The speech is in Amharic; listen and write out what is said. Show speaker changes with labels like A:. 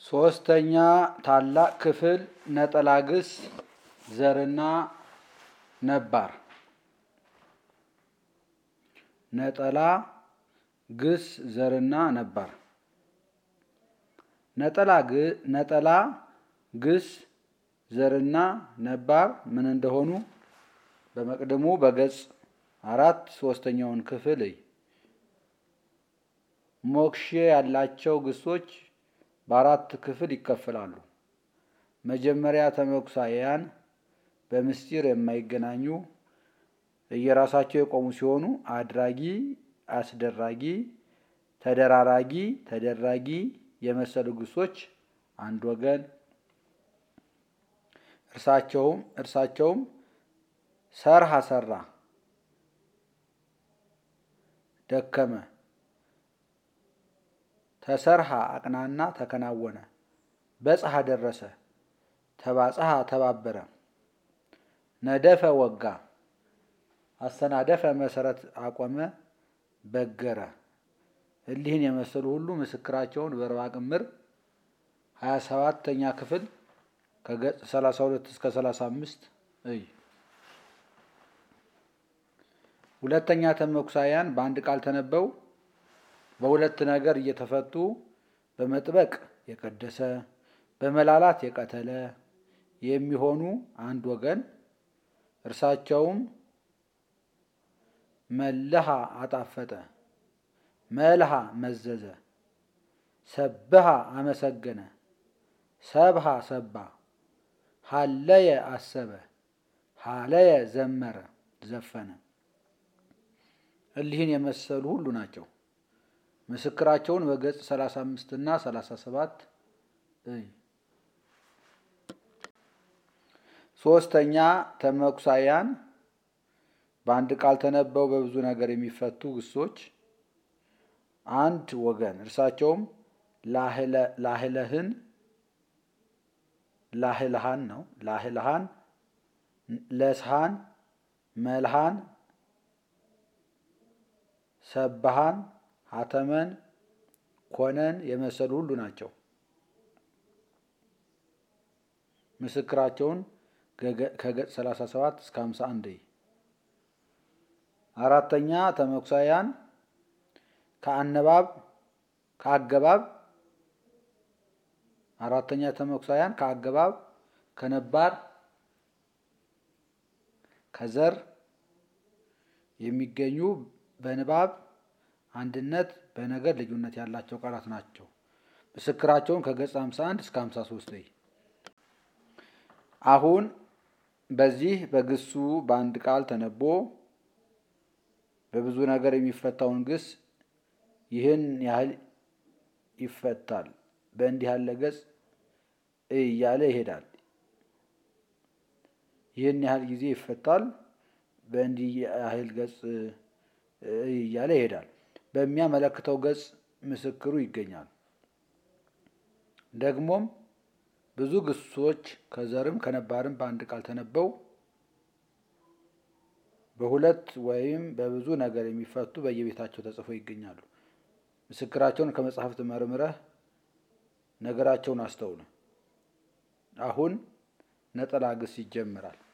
A: ሶስተኛ ታላቅ ክፍል ነጠላ ግስ ዘርና ነባር ነጠላ ግስ ዘርና ነባር ነጠላ ነጠላ ግስ ዘርና ነባር ምን እንደሆኑ በመቅድሙ በገጽ አራት ሶስተኛውን ክፍል እይ። ሞክሼ ያላቸው ግሶች በአራት ክፍል ይከፈላሉ። መጀመሪያ ተመኩሳያን በምስጢር የማይገናኙ እየራሳቸው የቆሙ ሲሆኑ አድራጊ፣ አስደራጊ፣ ተደራራጊ፣ ተደራጊ የመሰሉ ግሶች አንድ ወገን እርሳቸውም እርሳቸውም ሰርሃ ሰራ፣ ደከመ፣ ተሰርሃ አቅናና ተከናወነ፣ በጽሐ ደረሰ፣ ተባጽሐ ተባበረ፣ ነደፈ ወጋ፣ አሰናደፈ መሰረት አቆመ፣ በገረ እሊህን የመሰሉ ሁሉ ምስክራቸውን በርባ ቅምር ሀያ ሰባተኛ ክፍል ከገጽ 32 እስከ 35 እይ። ሁለተኛ ተመኩሳያን በአንድ ቃል ተነበው በሁለት ነገር እየተፈቱ በመጥበቅ የቀደሰ በመላላት የቀተለ የሚሆኑ አንድ ወገን እርሳቸውም መለሃ አጣፈጠ፣ መልሃ መዘዘ፣ ሰብሃ አመሰገነ፣ ሰብሃ ሰባ፣ ሀለየ አሰበ፣ ሀለየ ዘመረ ዘፈነ እሊህን የመሰሉ ሁሉ ናቸው። ምስክራቸውን በገጽ 35 እና 37 እይ። ሶስተኛ ተመኩሳያን በአንድ ቃል ተነበው በብዙ ነገር የሚፈቱ ግሶች አንድ ወገን እርሳቸውም ላህለህን ላህልሃን ነው ላህልሃን ለስሃን መልሃን ሰባሃን ሀተመን ኮነን የመሰሉ ሁሉ ናቸው። ምስክራቸውን ከገጽ 37 እስከ 51 አራተኛ ተመኩሳያን ከአነባብ ከአገባብ አራተኛ ተመኩሳያን ከአገባብ ከነባር ከዘር የሚገኙ በንባብ አንድነት በነገድ ልዩነት ያላቸው ቃላት ናቸው። ምስክራቸውን ከገጽ 51 እስከ 53 አሁን በዚህ በግሱ በአንድ ቃል ተነቦ በብዙ ነገር የሚፈታውን ግስ ይህን ያህል ይፈታል፣ በእንዲህ ያለ ገጽ እያለ ይሄዳል። ይህን ያህል ጊዜ ይፈታል፣ በእንዲህ ያህል ገጽ እያለ ይሄዳል። በሚያመለክተው ገጽ ምስክሩ ይገኛል። ደግሞም ብዙ ግሶች ከዘርም ከነባርም በአንድ ቃል ተነበው በሁለት ወይም በብዙ ነገር የሚፈቱ በየቤታቸው ተጽፈው ይገኛሉ። ምስክራቸውን ከመጽሐፍት መርምረህ ነገራቸውን አስተውል። አሁን ነጠላ ግስ ይጀምራል።